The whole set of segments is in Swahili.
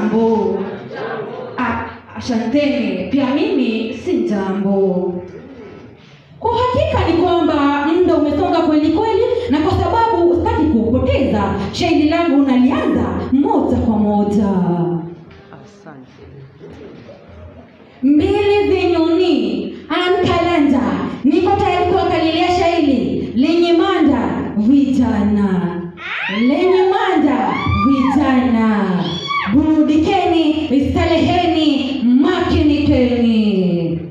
Hamjambo? Ah, Asanteni, pia mimi si jambo. Kwa hakika ni kwamba muda umesonga kweli kweli, na kwa sababu sitaki kupoteza, shairi langu nalianza moja kwa moja. Asante. mbili vinyuni ankalanja niko tayari kuangalilia shairi lenye manda vijana lenye manda vijana burudikeni staleheni makinikeni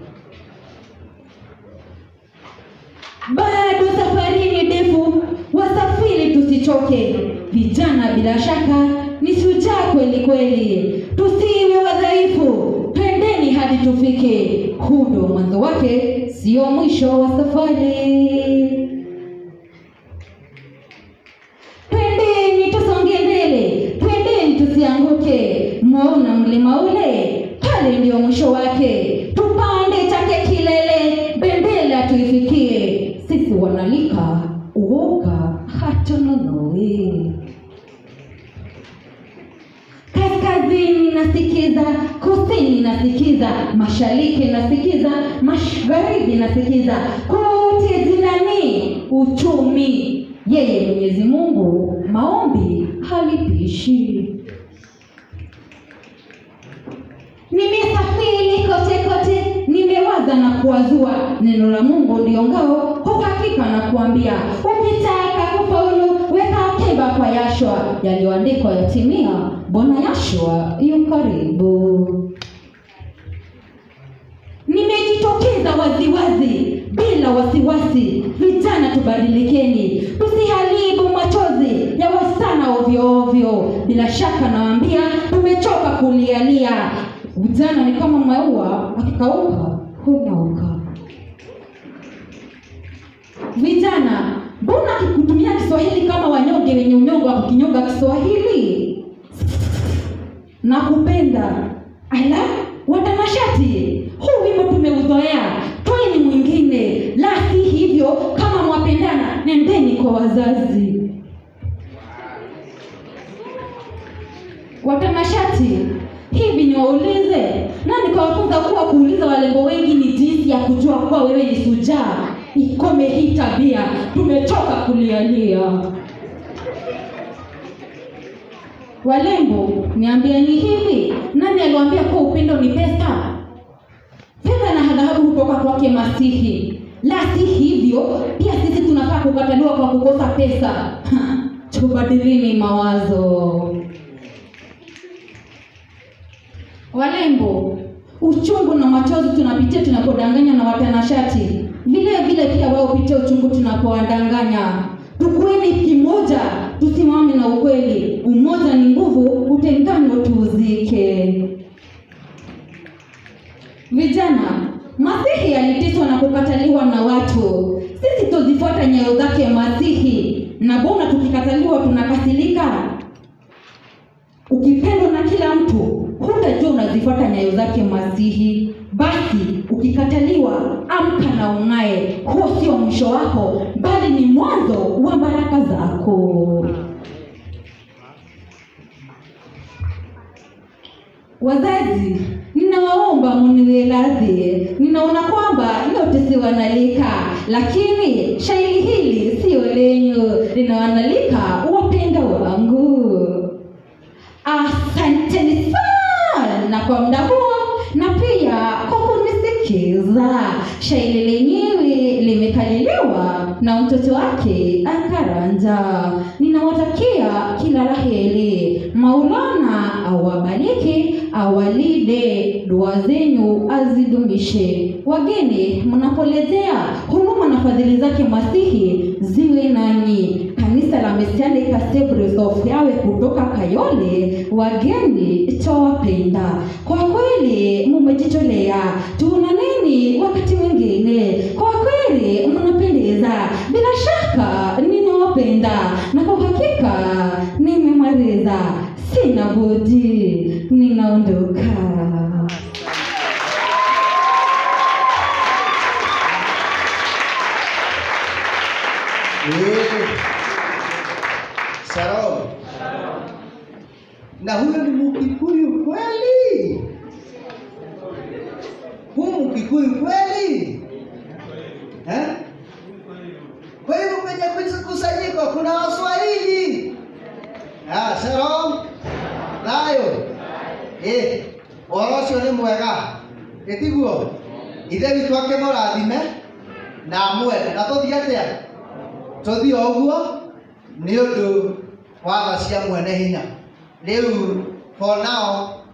bado safari ni ndefu wasafiri tusichoke vijana bila shaka ni shujaa kweli kweli tusiwe wadhaifu twendeni hadi tufike huu ndo mwanzo wake sio mwisho wa safari twendeni tusonge mbele twendeni tusianguke mwaona mlima ule pale ndio mwisho wake tupande chake kilele bendela tuifikie sisi wanalika uoga hatunonoe kaskazini nasikiza kusini nasikiza mashariki nasikiza magharibi nasikiza kote zinani uchumi yeye mwenyezi mungu maombi halipishi nimesafiri kote kote nimewaza na kuwazua neno la mungu ndio ngao kwa hakika na kuambia ukitaka kufaulu weka akiba kwa yashwa yaliyoandikwa yatimia bwana yashwa yu karibu nimejitokeza waziwazi bila wasiwasi vijana tubadilikeni tusiharibu machozi ya wasichana ovyo ovyo bila shaka nawaambia tumechoka kulialia vijana ni kama maua akikauka hunyauka vijana mbona akikutumia kiswahili kama wanyonge wenye unyongo wa kukinyonga kiswahili na kupenda ala watanashati huu wimbo tumeuzoea tweni mwingine la si hivyo kama mwapendana nendeni kwa wazazi watanashati hivi niwaulize nani kawafunza kuwa kuuliza walembo wengi ni jinsi ya kujua kuwa wewe ni sujaa ikome hii tabia tumechoka kulialia walembo niambieni hivi nani aliwaambia kuwa upendo ni pesa fedha na dhahabu hutoka kwake masihi la si hivyo pia sisi tunafaa kukataliwa kwa kukosa pesa Ha, tubadilini mawazo walembo uchungu na machozi tunapitia tunapodanganywa na watanashati vile vile pia wao pitia uchungu tunapowadanganya tukueni kimoja tusimame na ukweli umoja ni nguvu utengano tuuzike vijana masihi aliteswa na kukataliwa na watu sisi tuzifuata nyayo zake masihi na bona tukikataliwa tunakasilika ukipendwa na kila mtu hutajua unazifuata nyayo zake masihi basi ukikataliwa amka na ung'ae huo sio mwisho wako bali ni mwanzo wa baraka zako wazazi ninawaomba muniwe radhi ninaona kwamba yote si wanalika lakini shairi hili sio lenyu linawanalika wapenda wangu asanteni sana kwa muda huo na pia kwa kunisikiza shairi lenyewe limekaliliwa na mtoto wake akaranja ninawatakia kila laheri maulana awabariki awalide dua zenyu azidumishe wageni mnapoletea huruma na fadhili zake masihi ziwe nanyi kanisa la mesiani Cathedral of yawe kutoka kayole wageni tawapenda kwa kweli mumejitolea tuonaneni wakati mwingine kwa kweli mnapendeza bila shaka ninawapenda na kwa hakika nimemaliza sina budi ninaondoka Eh. Shalom. Na huyo ni Muki Mkikuyu kweli? Huu Mkikuyu kweli? Eh? Kwa hivyo kwenye kusanyiko kuna Waswahili. Ah, shalom. Nayo. Eh, ũhoro ũcio nĩ mwega ĩtiguo ithe witũ akĩmũrathime na amwende na tũthiĩ atĩa tũthiĩ o ũguo nĩ ũndũ wa tha cia mwene hinya rĩu for now